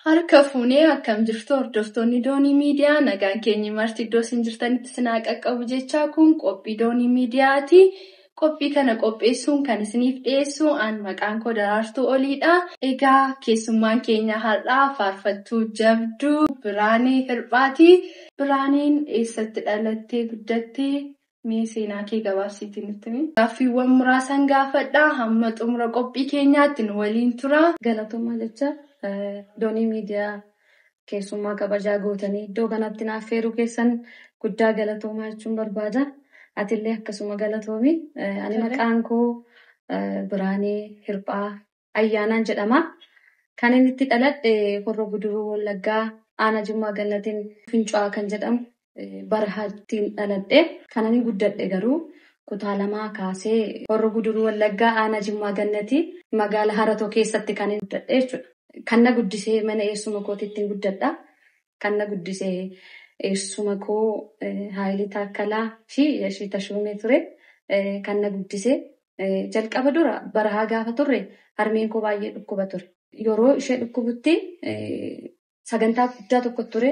Harka fuunee akkam jirtu hordoftoonni doonii miidiyaa nagaan keenya marti iddoo isin jirtanitti sinaa qaqqabu jechaa kun qophii doonii miidiyaati. Qophii kana qopheessuun kan isiniif dhiyeessu aan maqaan koo Daraartuu Oliidha. Egaa keessummaan keenya har'aa faarfattuu jabduu Biraanee Hirphaati. Biraaneen eessatti dhalattee guddattee mee seenaa kee gabaabsiitii nutti himi? Gaaffiiwwan muraasan gaafadhaa hamma xumura qophii keenyaatti nu waliin tura. Galatoomaa jecha doonii miidiyaa keessummaa kabajaa gootanii iddoo kanatti naaf feeruu keessan guddaa galatoomaa jechuun barbaada. Atillee akkasuma galatoomi. Ani maqaan koo Biraanee Hirphaa Ayyaanaan jedhama. Kan inni itti dhaladhe Horroo Guduruu Wallaggaa Aanaa Jimmaa Gannatiin Fincaa'aa kan jedhamu Barahaattiin dhaladhe. Kan inni guddadhe garuu kutaa lamaa kaasee Horroo Guduruu Wallaggaa Aanaa Jimmaa Gannatii magaalaa Haratoo keessatti kan inni guddadhe jechuudha. Kan na guddisee mana eessuma kootiitti guddadha. Kan na guddisee eessuma koo Haayilii Taakkalaa fi Yashii Tashuumee ture. Kan na guddisee jalqaba dura barahaa gaafa turre harmeen koo baay'ee dhukkuba ture. Yeroo ishee dhukkubutti sagantaa guddaa tokko ture.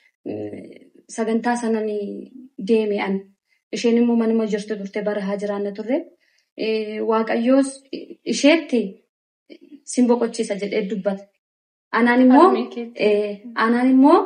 Sagantaa sanaan deeme an. Isheen immoo manuma jirtu turte barahaa jiraanna turre. Waaqayyoos isheetti sin boqochiisa jedhee dubbata. Anaan immoo anaan immoo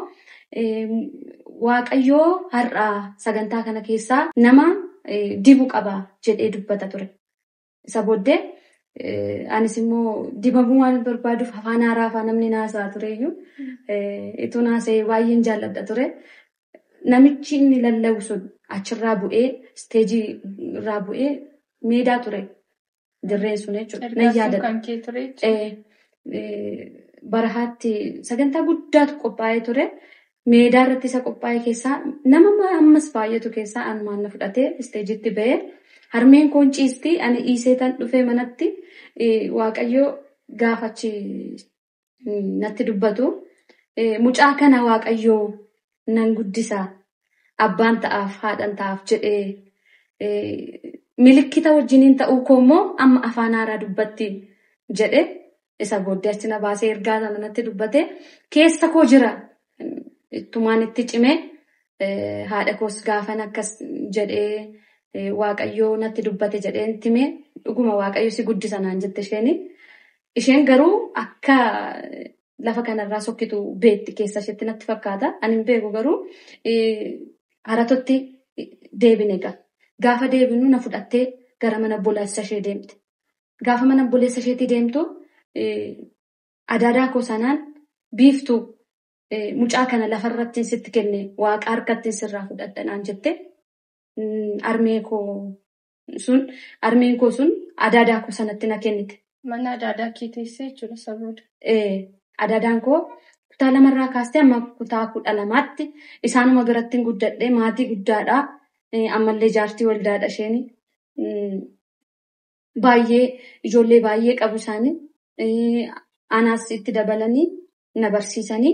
waaqayyoo har'aa sagantaa kana keessaa nama dibu qaba jedhee dubbata ture. Isa booddee anis immoo dibamuu waan barbaaduuf afaan haaraa afaan namni naasaa tureyyuu ituu naasee baay'een jaalladha ture. Namichi inni lallabu sun achirraa bu'ee isteejii irraa bu'ee meedaa ture. Dirreen sun jechuudha. Nan yaadadha. Barahaatti sagantaa guddaatu qophaa'ee ture. Meedaa irratti isa qophaa'e keessaa nama ammas baay'atu keessaa anumaan na fudhatee isteejitti ba'ee harmeen koon ciisti ani dhiisee tan dhufee manatti waaqayyoo gaafachi natti dubbatu. Mucaa kana waaqayyoo nan guddisa abbaan ta'aaf haadhan ta'aaf jedhee milikkita wajjiniin ta'uu koo immoo amma afaan haaraa dubbatti jedhe isa booddee achi na baasee ergaa sana natti dubbate keessa koo jira. Ittumaan itti cimee haadha koos gaafan akkas jedhee waaqayyoo natti dubbate jedhee timee dhuguma waaqayyo si guddisa naan jette isheeni. Isheen garuu akka lafa kanarraa sokkitu beetti keessa isheetti natti fakkaata. Ani hin beeku garuu haratotti deebine egaa. Gaafa deebinu na fudhattee gara mana obboleessa ishee deemte. Gaafa mana obboleessa isheetii deemtu adaadaa koo sanaan biiftuu mucaa kana lafarratti sitti kenne waaqa harkatti sirraa fudhadha naan jette. Armeen koo sun armeen koo sun adaadaa koo sanatti na kennite. Mana adaadaa kee teessee jechuudha saboota. Adaadaan koo kutaa lamarraa kaastee amma kutaa kudha lamaatti isaanuma biratti guddadhee maatii guddaadha. Ammallee jaartii waldaadha isheen. Baay'ee ijoollee baay'ee qabu isaanii. Anaas itti dabalanii na barsiisanii.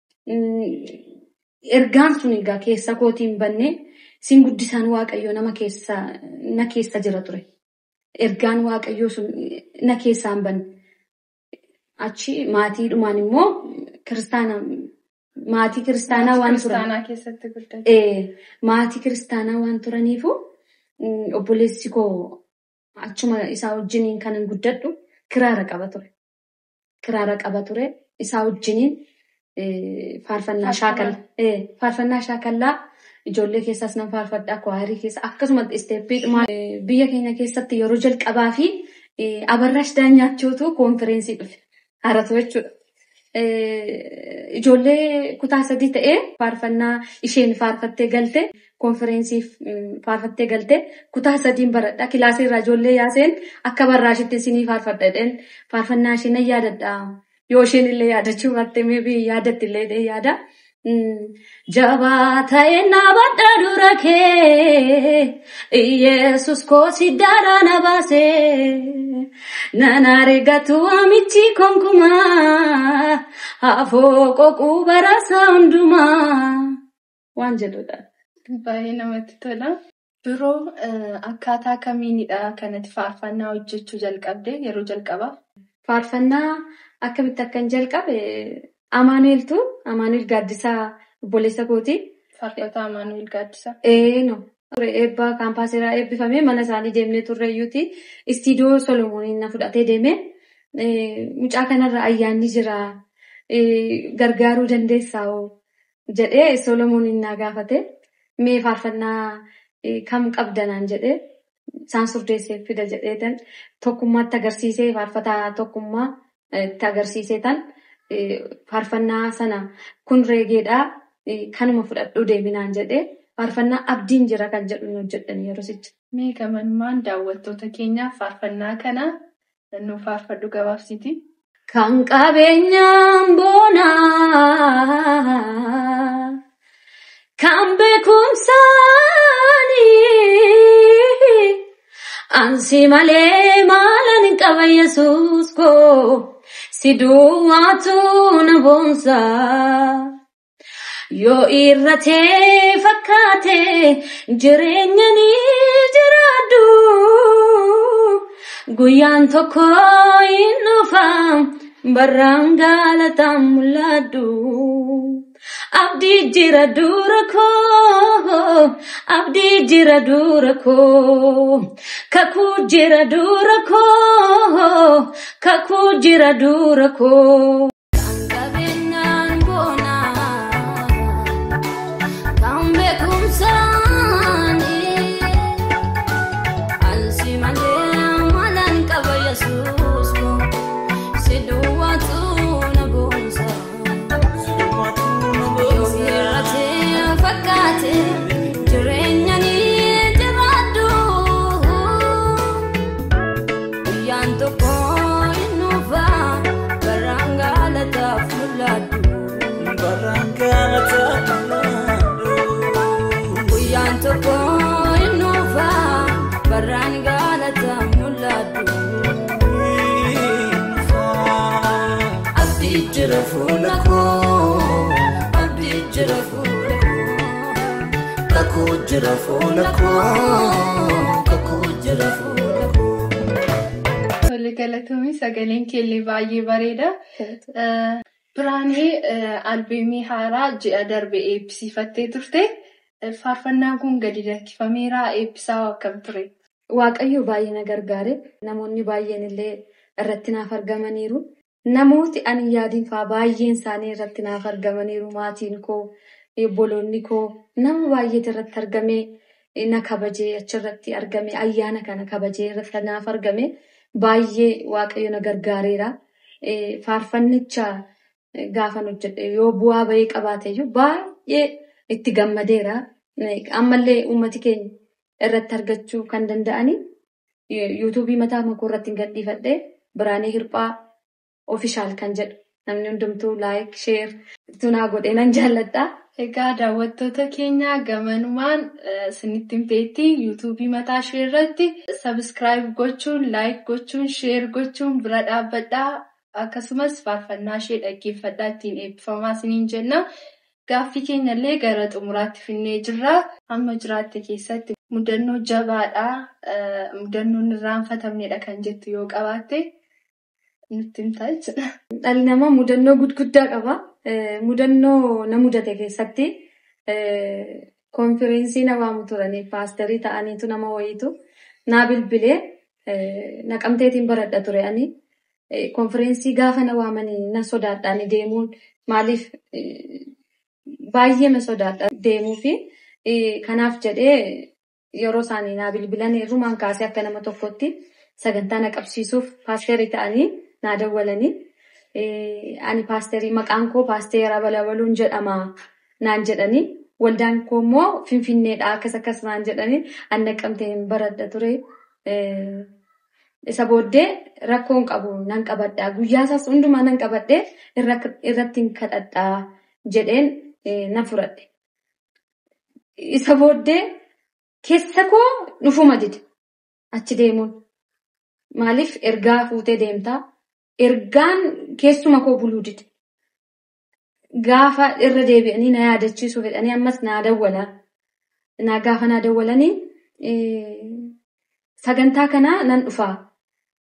Ergaan sun egaa keessa kootiin bannee sin guddisaan waaqayyoo nama keessa na keessa jira ture. Ergaan waaqayyoo sun na keessaan banne. Achi maatiidhumaan immoo kiristaana maatii kiristaanaa waan turan. Maatii kiristaanaa waan turaniifu obboleessi koo achuma isaa wajjiniin kan guddadhu kiraara qaba ture. Kiraara qaba ture. Isaa wajjiniin faarfannaa shaakallaa. Faarfannaa shaakallaa ijoollee keessaas nan faarfadha. Kwaarii keessa akkasumas isteeppii biyya keenya keessatti yeroo jalqabaa fi abarraash daanyaachuutu koonfireensii dhufe. Haratoo jechuudha. Ijoollee kutaa sadii ta'ee faarfannaa isheen faarfattee galte koonfireensiif faarfattee galte kutaa sadiin baradha. Kilaasii irraa ijoollee yaaseen akka barraashitti isinii faarfadha jedheen faarfannaa ishee nan yaadadha. Yoo isheen illee yaadachuu baatte meebii yaadatti illee yaada. Jabaa ta'ee naabadha dura kee Yesus koosi daaraa na baasee nan argatu amichi konkumaa hafoo qoquu barasaa hundumaa waan jedhudha. Baay'ee namatti tola. Biroo akkaataa kamiinidha kanatti faarfannaa hojjechuu jalqabde yeroo jalqabaa? Faarfannaa akkamitti akkan jalqabe Amaanueltu Amaanuel Gaaddisaa obboleessa kooti. Faarfataa Amaanuel Gaaddisaa. Eeno. Eebba kaampaasiirraa eebbifamee mana isaanii deemnee turreeyyuuti. Istiidiyoo Solomooniin na fudhatee deemee mucaa kanarra ayyaanni jira. Gargaaruu dandeessaa jedhee Solomooniin na gaafate. Mee faarfannaa kam qabdanaan jedhee isaan surdeessee fida jedheetan tokkummaatti agarsiisee faarfataa tokkummaa itti agarsiisee tan faarfannaa sana kun reegeedhaa kanuma fudhadhuu deeminaan jedhee faarfannaa abdiin jira kan jedhu nu hojjedhan yeroo sicha. Mee gamanumaan daawwattoota keenyaaf faarfannaa kana nuuf faarfadhu gabaabsiti. Kan qabeenyaan boonaa kan beekumsaanii ansi malee maalan qaba yesuus koo si duwwaatu na boonsa. Yoo irratee fakkaate jireenya ni jiraadhu. Guyyaan tokko hin dhufa barraan galataan mul'adhu. Abdii jira dura koo, abdii jira dura koo, kakuu jira dura koo, kakuu jira dura koo. jira fuula koo abdii jira fuula koo kakuu jira fuula koo kakuu jira fuula koo. Tole galatoomii sagaleen keellee baay'ee bareeda. Biraanee albeemii haaraa ji'a darbe eebbisiifattee turte. Faarfannaan kun gadi lakkifameera eebbisaa akkam ture? Waaqayyo baay'ee na gargaare. Namoonni baay'een illee irratti naaf argamaniiru. Namooti ani yaadiin fa'aa baay'een isaanii irratti naaf argamaniiru. Maatiin koo, obboloonni koo nama baay'eetu irratti argamee na kabajee achirratti argame ayyaana kana kabajee irratti naaf argame baay'ee waaqayyo na gargaareera. Faarfannicha gaafa hojjedhe yoo bu'aa bahii qabaateyyuu baay'ee itti gammadeera. Ammallee uummati keenya irratti argachuu kan danda'ani yuutuubii mataa makoo irratti hin gadhiifadhe biraanee hirphaa ofishaal kan jedhu namni hundumtuu laayik sheer tunaa godhee nan jaalladha. Egaa daawwattoota keenya gamanumaan isinitti himteetti yuutuubii mataa ishee irratti sabiskiraayib gochuun laayik gochuun sheer gochuun bira dhaabbadhaa akkasumas faarfannaa ishee dhaggeeffadhaa ittiin eebbifamaa isiniin jenna. Gaaffii keenyallee gara xumuraatti finnee jirra. Amma jiraatte keessatti mudannoo jabaadhaa mudannoon irraanfatamnedha kan jettu yoo qabaatte nutti himtaa jechuudha. Dhalli namaa mudannoo gudguddaa qaba. Mudannoo na mudate keessatti konfiraansii na waamu turanii paasterii ta'aniitu nama wayiitu naa bilbilee naqamteetiin baradha ture ani. Konfiraansii gaafa na waamanii na sodaadhaan deemuun maaliif baay'ee na sodaadha deemuu fi kanaaf jedhee yeroo isaanii naa bilbilan irrumaan kaasee akka nama tokkotti sagantaa na qabsiisuuf paasterii ta'anii naa dawwalanii. Ani paasterii maqaan koo paasteera balabaluun jedhama naan jedhanii waldaan koo immoo finfinneedha akkas akkas naan jedhanii an naqamteen baradha ture. Isa booddee rakkoon qabu nan qabadhaa guyyaa isaas hundumaa nan qabadhee irratti hin kadhadhaa jedheen na fudhadhe. Isa booddee keessa koo dhufuma dide achi deemuun maaliif ergaa fuutee deemtaa. Ergaan keessuma koo buluu dide. Gaafa irra deebi'anii na yaadachiisuu fedhanii ammas naa dawwala. Na gaafa naa dawwalanii sagantaa kanaa nan dhufaa.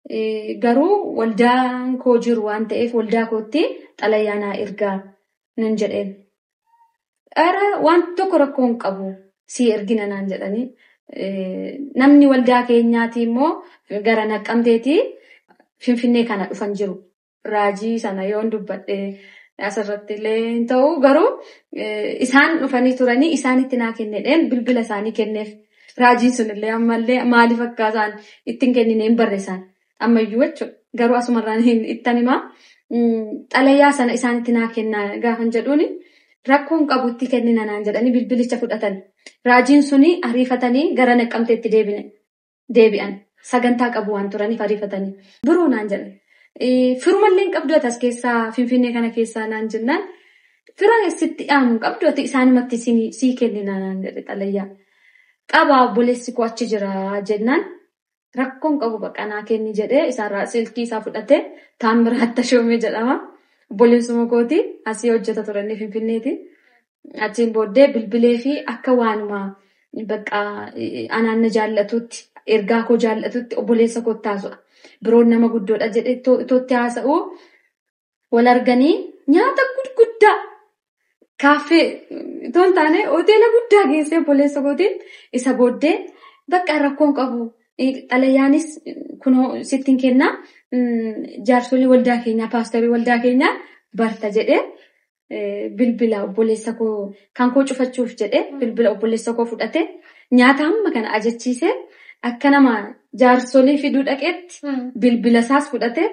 Garuu waldaan koo jiru waan ta'eef waldaa kootti xalayaa naa ergaa nan jedheen. Ara waan tokko rakkoo hin qabu si ergina naan jedhanii. Namni waldaa keenyaati immoo gara naqqamteeti finfinnee kana dhufan jiru. Raajii sana yoon dubbadhe asirratti illee hin ta'u garuu isaan dhufanii turanii isaanitti naa kennedheen bilbila isaanii kenneef. Raajiin sunillee ammallee maaliif akka isaan ittiin kennine hin barreessan. Ammayyuu jechuudha. Garuu asumarraan ittan himaa. Xalayaa sana isaanitti naa kennaa gaafan jedhuuni rakkoon qabutti kennina naan jedhanii bilbilicha fudhatan. Raajiin suni ariifatanii gara naqqamteetti deebi'an. Sagantaa qabu waan turaniif ariifatanii. Biroo naan jedhan. Firumallee hin qabdu as keessaa Finfinnee kana keessaa naan jennaan. Fira sitti dhiyaamu hin qabdu isaanumatti sii kennina naan jedhe xalayaa. Qabaa obboleessi koo achi jira jennaan. Rakkoon qabu baqanaa kenni jedhee isaarraa silkii isaa fudhatee Taammiraa Tashoomee jedhama. Obboleessuma kooti asii hojjeta turanii Finfinneeti. Achiin booddee bilbilee fi akka waanuma bakka anaan na jaallatutti ergaa koo jaallatutti obboleessa koo taasisa. Biroon nama guddoodha jedhee itootti haasa'u wal arganii nyaata gurguddaa kaaffee itoo hin taane hoteela guddaa geessee obboleessa kootiin isa booddee bakka rakkoon qabu. Xalayaanis kunoo sittiin kennaa jaarsolii waldaa keenyaa paastorii waldaa keenyaa barta jedhee bilbila obboleessa koo kan koo cufachuuf jedhee bilbila obboleessa koo fudhatee nyaata hamma kana ajachiisee akka nama jaarsolii fiduu dhaqeetti bilbila isaas fudhatee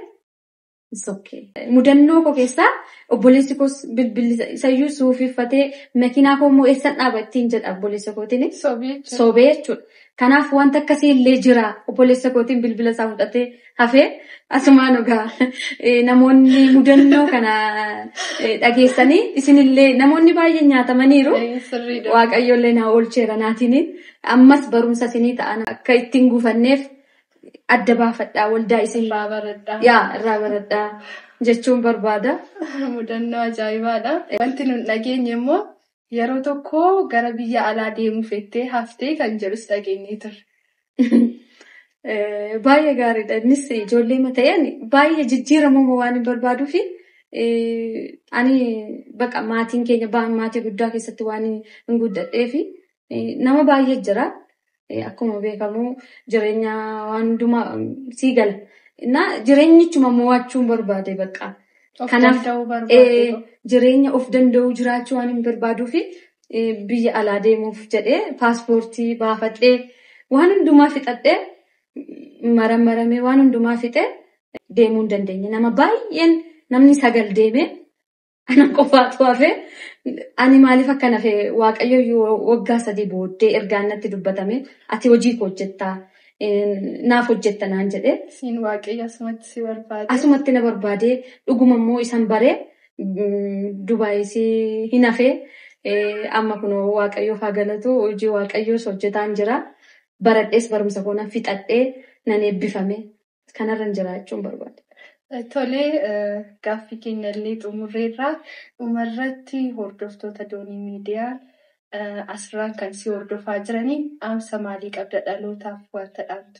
mudannoo koo keessaa obboleessi koos bilbila isayyuu suufifatee makiinaa koo immoo eessan dhaaba ittiin jedha obboleessa kootiin. Sobee jechuudha. Kanaaf wanta akkasii illee jira obboleessa kootiin bilbila isaa fudhatee hafee asumaan egaa namoonni mudannoo kana dhageessanii isinillee namoonni baay'een nyaatamaniiru. Waaqayyoollee na oolcheera naatiin ammas barumsa isinii ta'an akka ittiin guufanneef adda baafadhaa waldaa isin yaa irraa baradhaa jechuun barbaada. Mudannoo ajaa'ibaadha. Wanti nun dhageenye immoo yeroo tokko gara biyya alaa deemuuf jettee haftee kan jedhus dhageenyee turre. Baay'ee gaariidha. Innis ijoollee mata'een baay'ee jijjiiramuu waan hin barbaaduu fi ani baqa maatiin keenya maatii guddaa keessatti waan hin guddadhee fi nama baay'ee jira. Akkuma beekamu jireenya waan hundumaa sii gala. Jireenyichuma mo'achuun barbaade baqa. Kanaaf jireenya of danda'uu jiraachuu waan hin barbaaduu fi biyya alaa deemuuf jedhee paaspoortii baafadhee waan hundumaa fixadhee maramaramee waan hundumaa fixee deemuu hin dandeenye. Nama baay'een namni sagal deemee ana qofaatu hafee ani maaliif akka nafe waaqayyo waggaa sadii booddee ergaan natti dubbatame ati hojii koo hojjettaa naaf hojjetta naan jedhee. Siin waaqayyo asumatti si barbaade. Asumatti na barbaadee dhuguma immoo isan baree Dubaayis hin hafee amma kun waaqayyoof haa galatu hojii waaqayyoos hojjetaan jira. Baradhees barumsa koo nan fixadhee nan eebbifame kanarra jiraachuun barbaade. Tolee gaaffii keenya illee xumurreerraa dhumarratti hordoftoota doonii miidiyaa asirraan kan si hordofaa jiranii dhaamsa maalii qabda dhalootaaf wanta dhaamtu?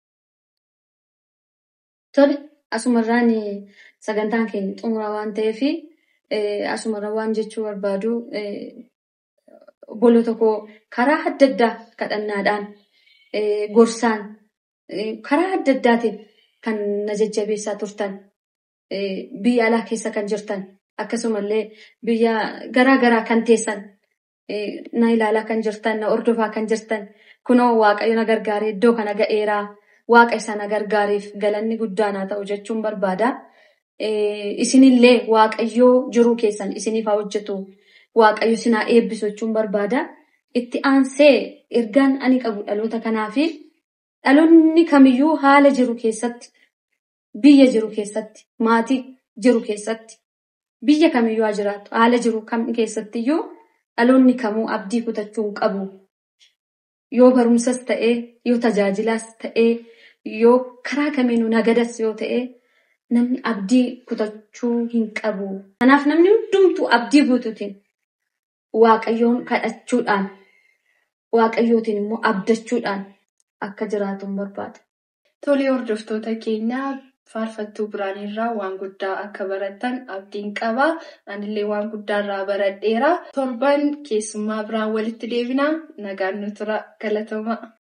Tole asumarraan sagantaan keenya xumuraa waan ta'eef asumarra waan jechuu barbaadu obboloota koo karaa adda addaa kadhannaadhaan gorsaan karaa adda addaatiin kan na jajjabeessaa turtan biyya alaa keessa kan jirtan akkasumallee biyya garaa garaa kan teessan na ilaalaa kan jirtan na hordofaa kan jirtan kunoo waaqayyo na gargaaree iddoo kana ga'eeraa waaqa isa na gargaareef galanni guddaan haa ta'u jechuun barbaada. Isinillee waaqayyoo jiruu keessan isiniif haa hojjetu waaqayyo isin haa eebbisu jechuun barbaada. Itti aansee ergaan ani qabu dhaloota kanaafi dhaloonni kamiyyuu haala jiru keessatti biyya jiru keessatti maatii jiru keessatti biyya kamiyyuu haa jiraattu haala jiru kam keessattiyyuu dhaloonni kamuu abdii kutachuu hin qabu. Yoo barumsas ta'ee yoo tajaajilaas ta'ee yoo karaa kamiinuu nagadas yoo ta'ee namni abdii kutachuu hin qabu. Kanaaf namni hundumtuu abdii guutuutiin waaqayyoon kadhachuudhaan waaqayyootiin immoo abdachuudhaan akka jiraatu barbaada. Tolee hordoftoota keenya faarfattuu biraan irraa waan guddaa akka baratan abdiin qaba. Anillee waan guddaa irraa baradheera. Torban keessummaa biraan walitti deebina. Nagaan nu tura. Galatooma.